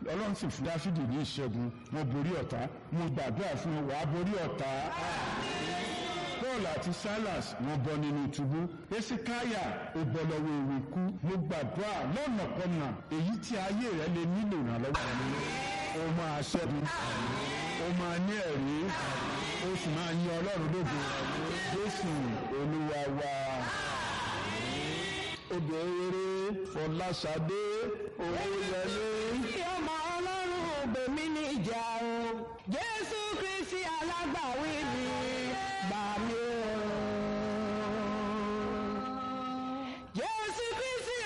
ọlọ́run sì fún dáfídì ní ìṣẹ́gun wọn borí ọ̀tá mo gbàdúrà fún wọn wàá borí ọ̀tá. paul àti silas wọn bọ́ nínú túbú esikaya ó bọ́ lọ́wọ́ ewu ikú mo gbàdúrà lọ́nàkọ́nà èyí tí ayé rẹ lè nílò ìrànlọ́wọ́ rẹ ó máa ṣẹ́gun ó máa ní ẹ̀rí ó sì máa yin ọlọ́run lógo jésù olúwa wa obìnrin fọláṣadé owóyẹlé. kí ọmọ ọlọ́run gbèmí níjà o jésù kristi alágbàwí mi